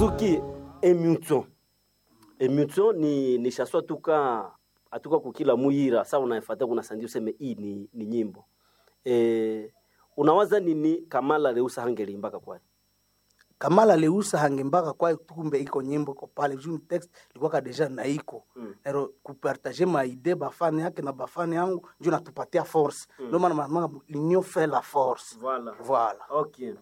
Suzuki Emutso. Emutso ni ni shaswa tuka atuka kukila muyira sa unaefata kuna sandi useme hii ni, ni nyimbo. E, unawaza nini Kamala Leusa hangelimbaka kwayo? kamala leusa hange mpaka kwa kumbe iko nyimbo iko pale juu text ilikuwa deja na iko Mm. nero kupartage ma idée bafani yake na bafani yangu njo natupatia force ndio maana mama l'union fait la force Voilà. voilà Okay.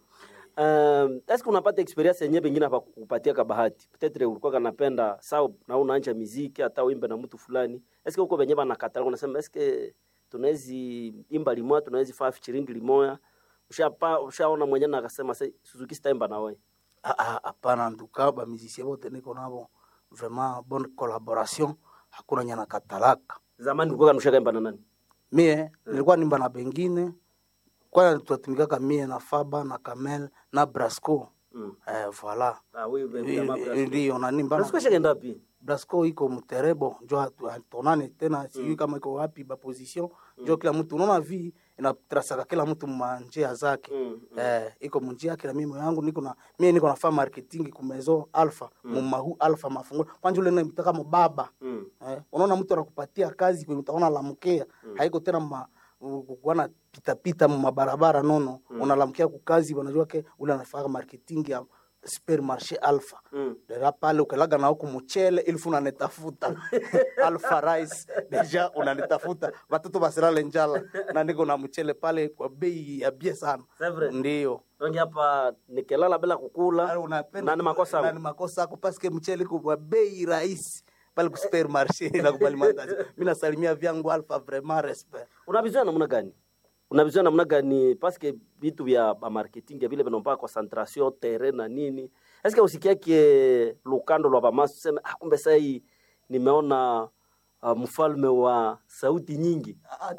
Um, est-ce que unapata experience yenyewe pengine hapa kupatia ka bahati? Peut-être ulikuwa kanapenda sawa na unaanja muziki hata uimbe na mtu fulani. Est-ce que uko wenyewe banakatala unasema est-ce que tunawezi imba limoya tunawezi faa featuring limoya? Ushapa ushaona mwenyewe na akasema "Sai, Suzuki sitaimba na wewe. Ah, ah, hapana nduka ba musicien bote niko nabo vraiment bonne collaboration hakuna nyana katalaka Zamani ulikuwa kanusha kaimba na nani? mie nilikuwa nimba na bengine kwana tunatumikaka mie na faba na kamel na brasco Mm. eh, voilà Ah, wewe Eh, eh, ndio nanimba na- Unasikia shakaenda wapi? brasco iko mterebo njo hatu- hatonane tena sijui kama iko wapi ba position njo kila mtu unaona vi inatrasaka kila mtu manjia zake Mm. eh, iko munjia yake na mimi yangu niko na mimi niko nafanya marketing ku maison alpha mumahu alpha mafungo kwanja ule namtaka mubaba Mm. eh, unaona mtu anakupatia kazi kwenye utaona lamkea haiko tena ma kuana pita pita mu mabarabara nono unalamkia kukazi wanajua ke ule anafanya marketing ya supermarché alpha Mm. dera pale ukalaga na huku mchele ilfu unanitafuta alpha rice deja unanitafuta watoto basirale njala na niko na mchele pale kwa bei ya bie sana C'est vrai. ndio Tongi hapa nikilala bila kukula na ni makosa na yangu. ni makosa yako paske mchele kwa bei rahisi pale ku supermarché na kubali mandazi mimi nasalimia vyangu alpha vraiment respect unavizoea namna gani unavizoea namna gani paske vitu vya ba marketing ya vile vinaomba concentration terrain na nini eske usikiake lukando lwa bamasu useme ah, kumbe sai nimeona uh, mfalme wa sauti nyingi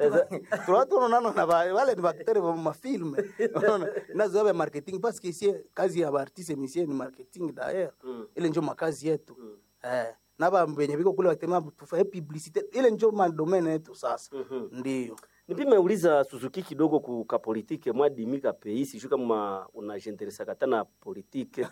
tulatu unaona na ba- wale ni baktere wa mafilme unaona nazo ya marketing parce que ici kazi ya artiste misie ni marketing d'ailleurs Mm. ile njo makazi yetu eh na ba benye biko kule watema tufaye publicité ile njo madomene yetu sasa Mhm. ndio nipime uliza suzuki kidogo kuka politike mwadimika peisi shu kama unajenteresaka tana politike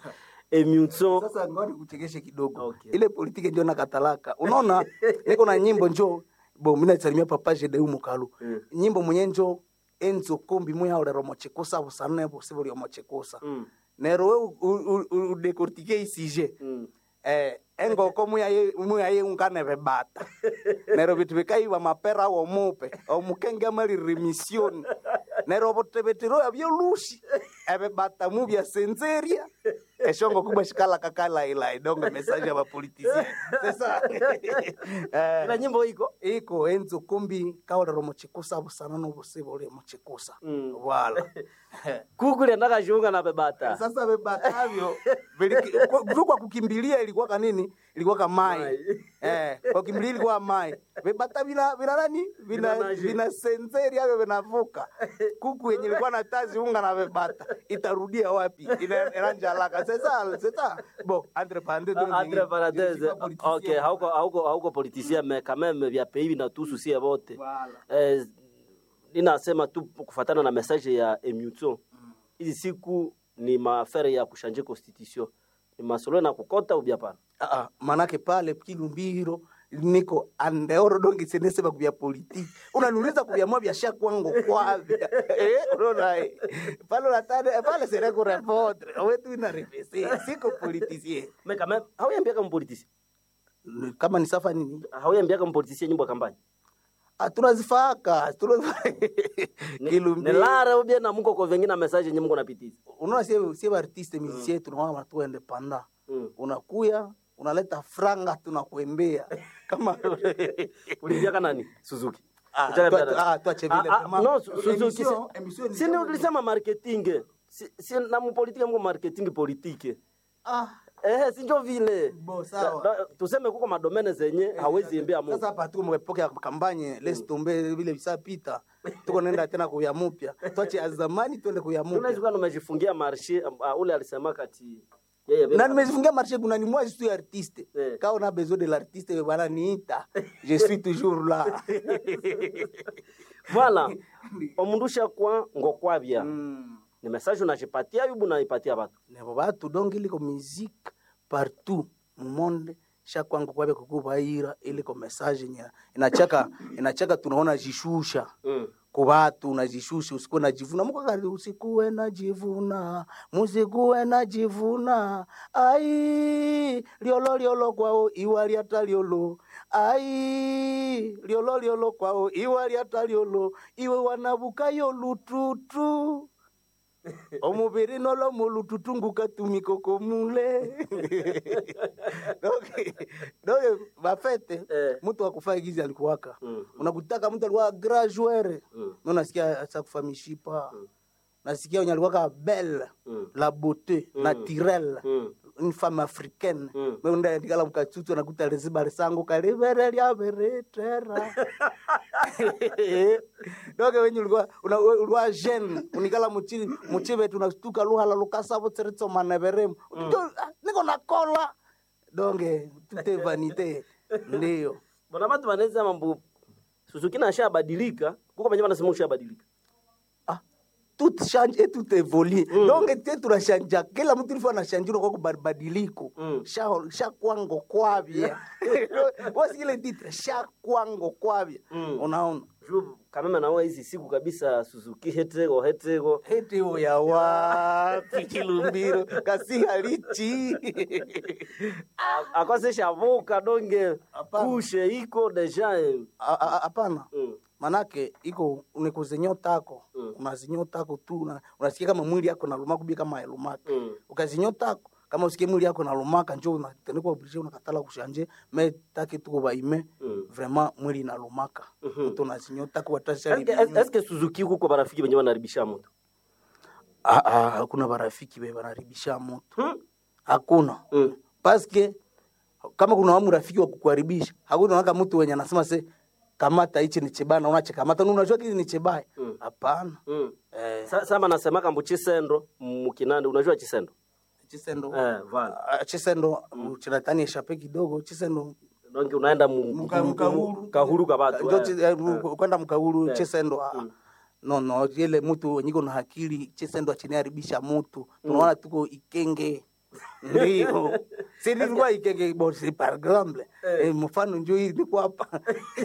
emutso sasa ngoni kuchekeshe kidogo Okay. ile politiki ndio nakatalaka unaona niko na nyimbo njo bo mimi nasalimia papa Jedeu Mukalu Mm. nyimbo mwenye njo enzo kombi mwe haure romochekosa busane busibo lyo mochekosa Mm. nero we udekortike isije Mm. eh engoko muyaye muyaye ungane bebata nero bitu bikaiwa mapera wo mupe omukenge amali remission nero botebetero abyolushi ebebata mu bya senzeria eshongo kubwa shikala kakala ila idonga message ya bapolitisien sasa eh ila nyimbo iko iko enzo kumbi kaolero mochikusa busana nobusibo lyo mochikusa Mm. wala kukule ndakashunga na bebata sasa bebatavyo kwa kukimbilia ilikuwa kanini ilikuwa kamai Mai. eh kwa kukimbilia ilikuwa mai bebata vina vina nani vina Vinanaje. vina senseri avyo vinavuka kuku yenye ilikuwa na tazi unga na bebata itarudia wapi ina inanja alaka sasa sasa bo entre parenthèses Ah, entre parenthèses ok hauko hauko hauko politicien mais quand même vya pays vinatuhusu sie wote Voilà. eh, ninasema tu kufatana na message ya emutso hizi siku ni maafere ya kushanje constitution ni masolo na kukota ubya pana Ah, ah, manake pale kilumbiro niko andeoro dongi senesema kubya politiki unaniuliza kuvyamua vyasha kwangu kwavya eh, unaona eh. pale unatane pale sere kurepondre wetu ina repesi siko politisie mais quand même hauyambia kama politicien kama ni safa nini hauyambia kama politicien nyimbo ya kampani Ah, tunazifaka tunazifaka ni kilumbiro lara ubya na muko kwa vengine message yenye mko napitiza unaona sie sie artiste musicien tunaona watu independant Mm. unakuya unaleta franga tunakuembea kama ulivya nani Suzuki Ah, Utaka tua- pia- ah, tuache vile Ah, ah, vraiment. no, Su- Suzuki Emission- si- emission ni si kama- ni ulisema marketing si, si na mupolitike mko marketing politike ah eh sinjo vile Bo, sawa. Da- da- tuseme kuko madomene zenye hawezi imbia Mungu sasa hapa tuko mwepoke ya kampanye les tombe vile visapita tuko nenda tena kuya mupya tuache ya zamani twende kuya tunaweza mupya kuwa tumejifungia marshe uh, ule alisema kati yeye na nimejifungia marché kuna ni moi je suis artiste Eh. quand on a besoin de l'artiste bana niita je suis toujours là voilà omundusha kwa ngokwavya mm. ni message unajipatia yubu naipatia batu nebo batu donc iliko musique partout mumonde shakwangu kwabe kukuvaira ile ko message nya inachaka inachaka tunaona jishusha Mm. kubatu unajishusha usikuwe najivuna mukakati usikuwe najivuna musikuwe najivuna ai liolo liolo kwao iwa lyata liolo ai liolo liolo kwao iwa lyata liolo iwe wanabukayo lututu omubiri nolo mulututu ngukatumikoko mule doke doke bafete Eh. mtu akufaa gizi alikuwaka Mm. unakutaka mtu alikuwa graduere Mm. no nasikia sakufa mishipa nasikia wenye alikuwaka belle Mm. la beauté naturelle Mm. une femme africaine Mm. meundaendikala mukatsutu nakuta liziba lisangu kalivere lyaveretera doke wenye ulikuwa una- ulikuwa jeune unikala muchi muchivetu unastuka luhala lukasavo tsiritsomaneveremu niko nakola donge tute vanite ndiyo Bona watu wanaweza mambo Suzuki na ashabadilika, kuko wenyewe wanasema ushabadilika. Ah, tout change et tout évolue donc te tunashanja kila mtu ilifo anashanjira kwa kubadiliko Mm. sha sha kwango kwavya wasi ile titre sha kwango kwavya Mm. unaona Juu kama naona hizi siku kabisa Suzuki hetego hetego. heti ya wapi kilumbiro kasi halichi Akose shavuka donge Hapana. kushe iko deja. eh. A- a- hapana Mm. manake iko unikuzinyotako Mm. unazinyotako tu una- unasikia kama mwili yako naluma kubi kama elumaka Mm. ukazinyotako kama usikie mwili yako nalumaka njo unatenekwa oblige unakatala kushanje me take tuko baime Mm. vraiment mwili inalumaka Mhm. mtu unazinyotako Eske watashari eske Suzuki kuko barafiki wenyewe wanaribisha mtu. hakuna barafiki be banaribisha moto Hmm? hakuna Mm. paske kama kuna wamu rafiki wa kukuharibisha hakuna waka mtu wenye anasema se kamata hichi ni chibaya unache kamata na unajua kile ni chibaya Mm. hapana Mm. eh Sa- Sama nasema kambo chisendo mukinande unajua chisendo? chisendo Eh, vala. Ah, chisendo chiratani eshape kidogo chisendo Donc unaenda mu Muka- mu- mukahuru. kahuru ka batu. Njo eh. chi- eh, mu- kwenda mkaulu Eh. chisendo ah, no no ile mtu wenyiko na hakili chisendo achiniharibisha mutu tunaona tuko ikenge ndio si nilikuwa ikenge bosi par exemple eh, mfano njo hii niko hapa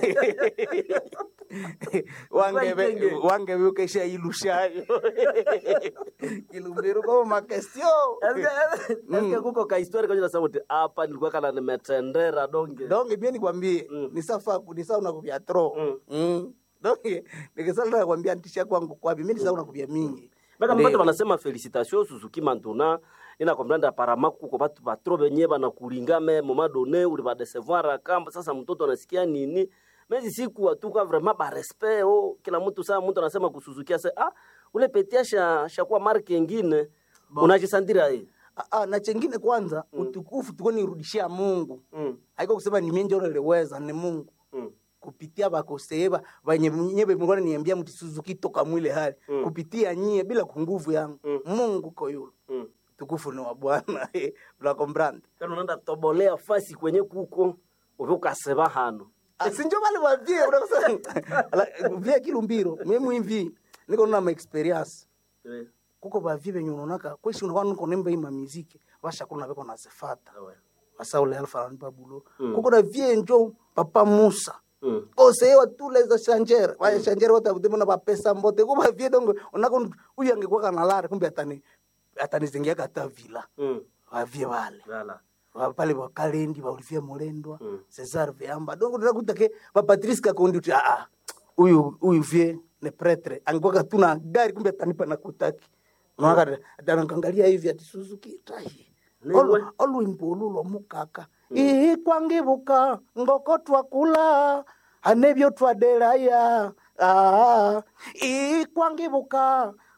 wange Ikenge. wange ukesha ilushayo kilumbiro kwa makestio Eske eske kuko ka historia kwenye nasema ati hapa nilikuwa kana nimetendera donge. donge mie nikwambie Mm. ni safa ni sawa nakuvya tro Mm. mm. donge nikisala nakwambia ntisha kwangu kwapi mi ni sawa nakuvya mingi Baka Ndio. mbatu banasema felicitation Suzuki Mantuna ina komprendre apparemment kuko batu batro benye bana kuringame moment donné uli ba décevoir kamba sasa mtoto anasikia nini mezi siku atuka vraiment ba respect oh kila mtu saa mtu anasema kusuzukia sasa ah ule petia sha shakuwa marke nyingine unajisandira hii Ah, ah, na chengine kwanza utukufu tuko nirudishia mungu mm. haiko kusema ni mie njo niliweza ni mungu mm. kupitia bakoseeva vanye nyebe mngona niambia mti suzuki toka mwile hali Mm. kupitia nyie bila kunguvu yangu Mm. mungu koyulo mm. tukufu ni wa bwana unakombranda kana unaenda tobolea fasi kwenye kuko uvyukaseba hano sinjo vale vavie unakosa via kilumbiro mie mwimvi niko na maexperience eh. kuko vavie venye unonaka kweshi unakuwa niko nemba ima miziki vashakula veko nazifata Awe. wasaule alfarani babulo Mm. kuko na vie njo papa musa mm. osewa tuleza shanjere vaya shanjere watavutemona vapesa mbote kuva vie dongo unako uyu angekuwa kanalare kumbe atani atanizengia kata vila mm. vavie vale Voilà. Va- pale vakalendi vaulivia mulendwa Mm. cesar veamba dongo ndinakutake vapatrice kakondi uti aa uyu uyu vie ne pretre angekuwa katuna gari kumbe atanipa nakutaki unakangalia hivi ati suzuki tai Niwe. olwimbo olu lwomukaka ii kwangibuka ngoko twakula anebyo twadelaya Ah, ii kwangibuka